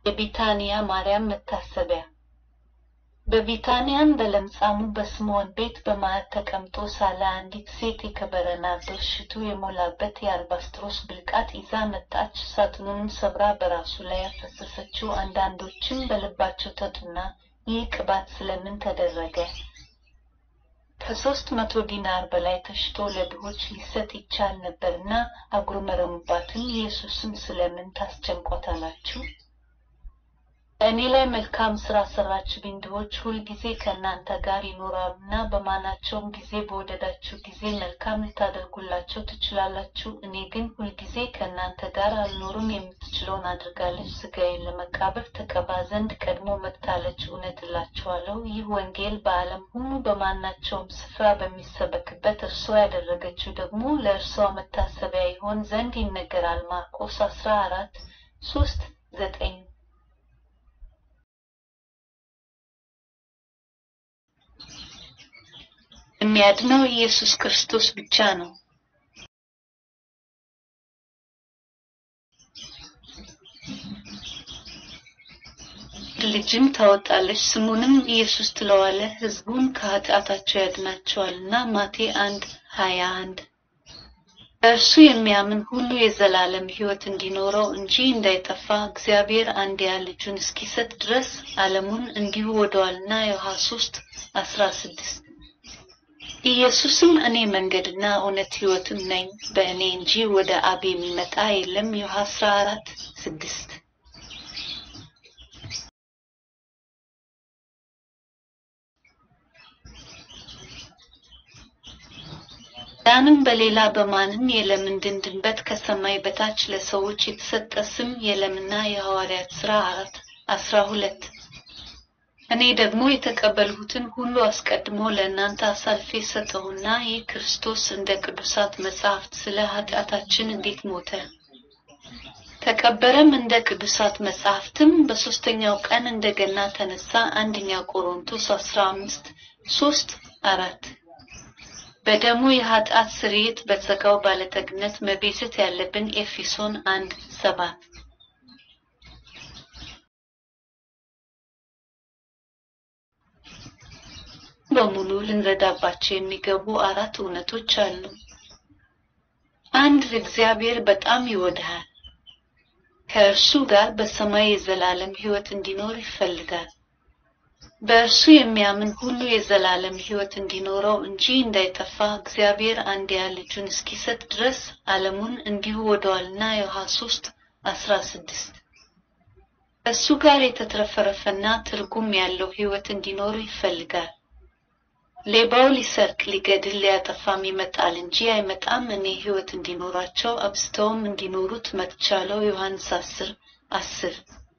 የቢታንያ ማርያም መታሰቢያ በቢታንያም በለምጻሙ በስምዖን ቤት በማዕድ ተቀምጦ ሳለ አንዲት ሴት የከበረ ናርዶስ ሽቱ የሞላበት የአልባስጥሮስ ብልቃጥ ይዛ መጣች። ሳጥኑንም ሰብራ በራሱ ላይ ያፈሰሰችው። አንዳንዶችም በልባቸው ተጡና ይህ ቅባት ስለምን ተደረገ? ከሶስት መቶ ዲናር በላይ ተሽጦ ለድሆች ሊሰጥ ይቻል ነበርና አጉረመረሙባትም። ኢየሱስም ስለምን ታስጨንቋታላችሁ? እኔ ላይ መልካም ሥራ ሠራችብኝ። ድሆች ሁልጊዜ ከእናንተ ጋር ይኖራሉና በማናቸውም ጊዜ በወደዳችሁ ጊዜ መልካም ልታደርጉላቸው ትችላላችሁ። እኔ ግን ሁልጊዜ ከእናንተ ጋር አልኖርም። የምትችለውን አድርጋለች። ሥጋዬን ለመቃብር ተቀባ ዘንድ ቀድሞ መጥታለች። እውነት እላችኋለሁ ይህ ወንጌል በዓለም ሁሉ በማናቸውም ስፍራ በሚሰበክበት እርሷ ያደረገችው ደግሞ ለእርሷ መታሰቢያ ይሆን ዘንድ ይነገራል። ማርቆስ አስራ አራት ሶስት ዘጠኝ የሚያድነው ኢየሱስ ክርስቶስ ብቻ ነው። ልጅም ታወጣለች፣ ስሙንም ኢየሱስ ትለዋለህ፣ ሕዝቡን ከኃጢአታቸው ያድናቸዋልና። ማቴ አንድ ሀያ አንድ በእርሱ የሚያምን ሁሉ የዘላለም ሕይወት እንዲኖረው እንጂ እንዳይጠፋ እግዚአብሔር አንድያ ልጁን እስኪሰጥ ድረስ ዓለሙን እንዲሁ ወደዋልና። ዮሐንስ ሶስት አስራ ስድስት ኢየሱስም እኔ መንገድና እውነት ሕይወትም ነኝ፣ በእኔ እንጂ ወደ አብ የሚመጣ የለም። ዮሐንስ አስራ አራት ስድስት ዳንም በሌላ በማንም የለም እንድንድንበት ከሰማይ በታች ለሰዎች የተሰጠ ስም የለምና። የሐዋርያት ሥራ አራት አስራ ሁለት እኔ ደግሞ የተቀበልሁትን ሁሉ አስቀድሞ ለእናንተ አሳልፌ ሰጠሁና ይህ ክርስቶስ እንደ ቅዱሳት መጻሕፍት ስለ ኃጢአታችን እንዴት ሞተ፣ ተቀበረም፣ እንደ ቅዱሳት መጻሕፍትም በሦስተኛው ቀን እንደገና ተነሳ። አንደኛ ቆሮንቶስ አስራ አምስት ሶስት አራት በደሙ የኃጢአት ስርየት በጸጋው ባለጠግነት መቤዠት ያለብን ኤፌሶን አንድ ሰባት በሙሉ ልንረዳባቸው የሚገቡ አራት እውነቶች አሉ። አንድ እግዚአብሔር በጣም ይወድሃል። ከእርሱ ጋር በሰማይ የዘላለም ሕይወት እንዲኖር ይፈልጋል። በእርሱ የሚያምን ሁሉ የዘላለም ሕይወት እንዲኖረው እንጂ እንዳይጠፋ እግዚአብሔር አንድያ ልጁን እስኪሰጥ ድረስ ዓለሙን እንዲሁ ወደዋልና። ዮሐንስ ሶስት አስራ ስድስት ከእሱ ጋር የተትረፈረፈና ትርጉም ያለው ሕይወት እንዲኖሩ ይፈልጋል። ሌባው ሊሰርቅ፣ ሊገድል፣ ሊያጠፋም ይመጣል እንጂ አይመጣም እኔ ሕይወት እንዲኖራቸው አብዝተውም እንዲኖሩት መጥቻለሁ። ዮሐንስ አስር አስር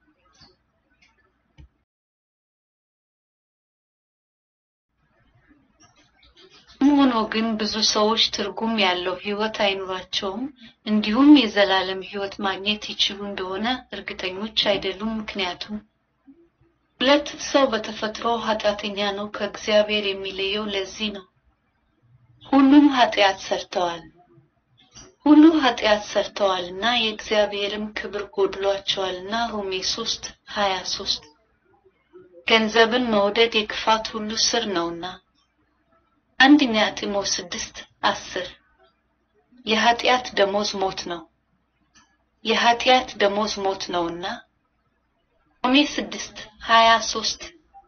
ሆኖ ግን ብዙ ሰዎች ትርጉም ያለው ሕይወት አይኖራቸውም፣ እንዲሁም የዘላለም ሕይወት ማግኘት ይችሉ እንደሆነ እርግጠኞች አይደሉም። ምክንያቱም ሁለት ሰው በተፈጥሮ ኃጢአተኛ ነው። ከእግዚአብሔር የሚለየው ለዚህ ነው። ሁሉም ኃጢአት ሰርተዋል ሁሉ ኃጢአት ሰርተዋልና የእግዚአብሔርም ክብር ጎድሏቸዋልና። ሮሜ ሶስት ሀያ ሶስት ገንዘብን መውደድ የክፋት ሁሉ ስር ነውና። አንደኛ ጢሞቴዎስ ስድስት አስር የኃጢአት ደሞዝ ሞት ነው፣ የኃጢአት ደሞዝ ሞት ነውና። ሮሜ ስድስት ሀያ ሶስት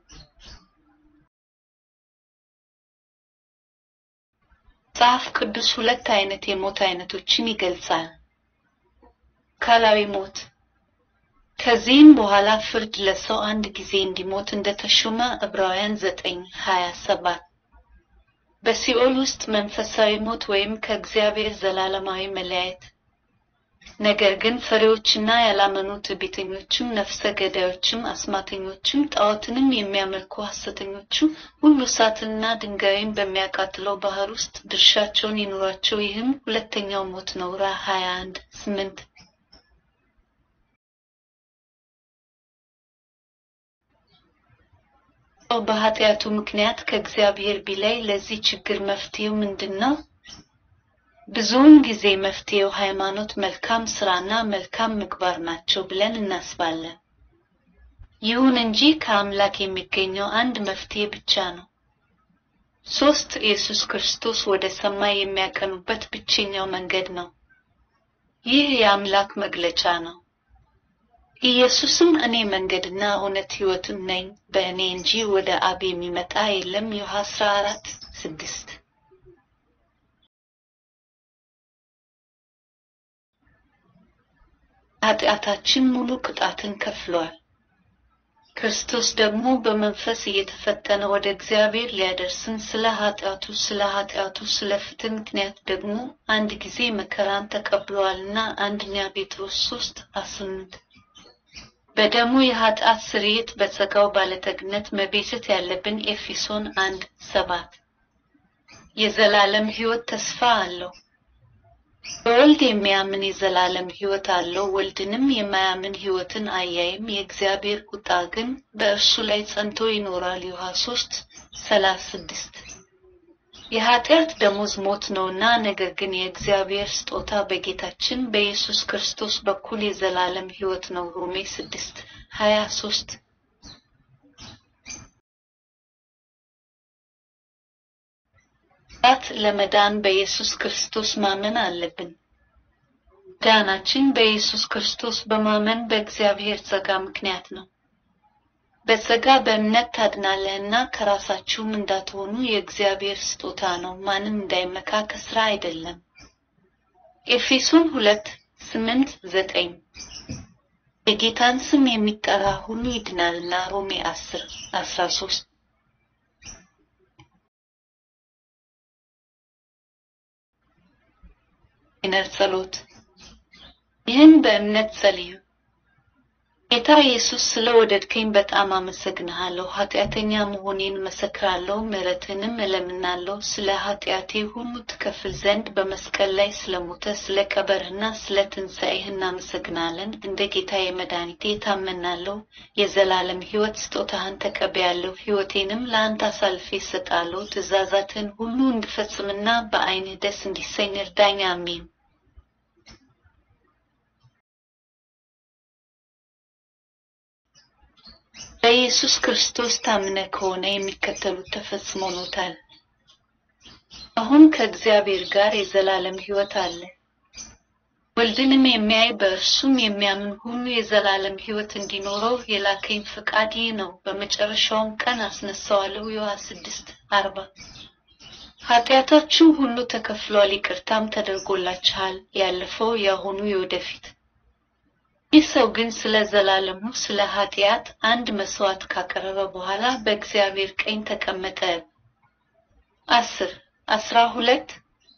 መጽሐፍ ቅዱስ ሁለት አይነት የሞት አይነቶችን ይገልጻል። አካላዊ ሞት ከዚህም በኋላ ፍርድ ለሰው አንድ ጊዜ እንዲሞት እንደተሾመ ዕብራውያን ዘጠኝ ሀያ ሰባት በሲኦል ውስጥ መንፈሳዊ ሞት ወይም ከእግዚአብሔር ዘላለማዊ መለያየት። ነገር ግን ፈሪዎችና ያላመኑ ትዕቢተኞችም፣ ነፍሰ ገዳዮችም፣ አስማተኞችም፣ ጣዖትንም የሚያመልኩ ሐሰተኞቹ ሁሉ እሳትንና ድንጋይን በሚያቃጥለው ባህር ውስጥ ድርሻቸውን ይኑራቸው። ይህም ሁለተኛው ሞት ነው። ራ 21 8 በኃጢአቱ ምክንያት ከእግዚአብሔር ቢላይ ለዚህ ችግር መፍትሄው ምንድን ነው? ብዙውን ጊዜ መፍትሄው ሃይማኖት፣ መልካም ስራና መልካም ምግባር ናቸው ብለን እናስባለን። ይሁን እንጂ ከአምላክ የሚገኘው አንድ መፍትሄ ብቻ ነው። ሶስት ኢየሱስ ክርስቶስ ወደ ሰማይ የሚያቀኑበት ብቸኛው መንገድ ነው። ይህ የአምላክ መግለጫ ነው። ኢየሱስም እኔ መንገድና እውነት ሕይወትም ነኝ፣ በእኔ እንጂ ወደ አብ የሚመጣ የለም ዮሐንስ 14 ስድስት ኃጢአታችን ሙሉ ቅጣትን ከፍሏል። ክርስቶስ ደግሞ በመንፈስ እየተፈተነ ወደ እግዚአብሔር ሊያደርስን ስለ ኃጢአቱ ስለ ኃጢአቱ ስለ ፍትህ ምክንያት ደግሞ አንድ ጊዜ መከራን ተቀብሏልና አንደኛ ጴጥሮስ ሶስት አስምንት በደሙ የኃጢአት ስርየት በጸጋው ባለጠግነት መቤዠት ያለብን ኤፌሶን አንድ ሰባት የዘላለም ሕይወት ተስፋ አለው። በወልድ የሚያምን የዘላለም ሕይወት አለው። ወልድንም የማያምን ሕይወትን አያይም። የእግዚአብሔር ቁጣ ግን በእርሱ ላይ ጸንቶ ይኖራል። ዮሐንስ ሶስት ሰላሳ ስድስት የኃጢአት ደሞዝ ሞት ነውና፣ ነገር ግን የእግዚአብሔር ስጦታ በጌታችን በኢየሱስ ክርስቶስ በኩል የዘላለም ሕይወት ነው። ሮሜ ስድስት ሀያ ሶስት ት ለመዳን በኢየሱስ ክርስቶስ ማመን አለብን። ዳናችን በኢየሱስ ክርስቶስ በማመን በእግዚአብሔር ጸጋ ምክንያት ነው። በጸጋ በእምነት ታድናለህና ከራሳችሁም እንዳትሆኑ የእግዚአብሔር ስጦታ ነው፣ ማንም እንዳይመካ ከስራ አይደለም። ኤፌሶን ሁለት ስምንት ዘጠኝ የጌታን ስም የሚጠራ ሁሉ ይድናልና ሮሜ አስር አስራ ሶስት ይነር ጸሎት ይህን በእምነት ጸልዩ። ጌታ ኢየሱስ ስለ ወደድከኝ በጣም አመሰግንሃለሁ። ኃጢአተኛ መሆኔን መሰክራለሁ፣ ምሕረትንም እለምናለሁ። ስለ ኃጢአቴ ሁሉ ትከፍል ዘንድ በመስቀል ላይ ስለሞተ ስለ ቀበርህና ስለ ትንሣኤህ እናመሰግናለን። እንደ ጌታ የመድኃኒቴ ታመናለሁ። የዘላለም ሕይወት ስጦታህን ተቀበያለሁ። ሕይወቴንም ለአንተ አሳልፌ እሰጣለሁ። ትእዛዛትህን ሁሉ እንድፈጽምና በዓይንህ ደስ እንዲሰኝ እርዳኝ። አሜን። በኢየሱስ ክርስቶስ ታምነ ከሆነ የሚከተሉት ተፈጽሞሎታል። አሁን ከእግዚአብሔር ጋር የዘላለም ሕይወት አለ። ወልድንም የሚያይ በእርሱም የሚያምን ሁሉ የዘላለም ሕይወት እንዲኖረው የላከኝ ፈቃድ ይህ ነው። በመጨረሻውም ቀን አስነሳዋለሁ። ዮሐንስ ስድስት አርባ ኃጢአታችሁ ሁሉ ተከፍሏል፣ ይቅርታም ተደርጎላችኋል፣ ያለፈው፣ የአሁኑ፣ የወደፊት ይህ ሰው ግን ስለ ዘላለሙ ስለ ኃጢአት አንድ መስዋዕት ካቀረበ በኋላ በእግዚአብሔር ቀኝ ተቀመጠ። አስር አስራ ሁለት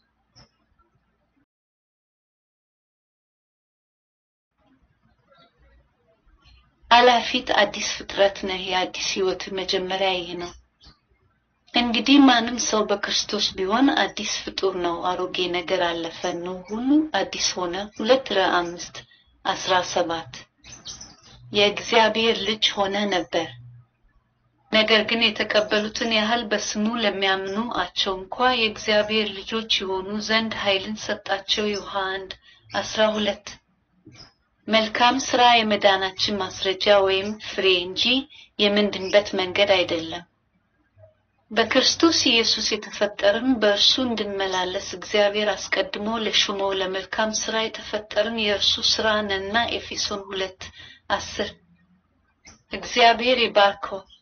አላፊት አዲስ ፍጥረት ነህ። የአዲስ ሕይወት መጀመሪያ ይህ ነው። እንግዲህ ማንም ሰው በክርስቶስ ቢሆን አዲስ ፍጡር ነው። አሮጌ ነገር አለፈ፣ ነው ሁሉ አዲስ ሆነ። ሁለት ረ አምስት አስራ ሰባት የእግዚአብሔር ልጅ ሆነ ነበር። ነገር ግን የተቀበሉትን ያህል በስሙ ለሚያምኑ አቸው እንኳ የእግዚአብሔር ልጆች የሆኑ ዘንድ ኃይልን ሰጣቸው። ዮሐንስ አንድ አስራ ሁለት መልካም ስራ የመዳናችን ማስረጃ ወይም ፍሬ እንጂ የምንድንበት መንገድ አይደለም። በክርስቶስ ኢየሱስ የተፈጠርን በእርሱ እንድንመላለስ እግዚአብሔር አስቀድሞ ለሹመው ለመልካም ስራ የተፈጠርን የእርሱ ስራ ነንና ኤፌሶን ሁለት አስር እግዚአብሔር ይባርከው።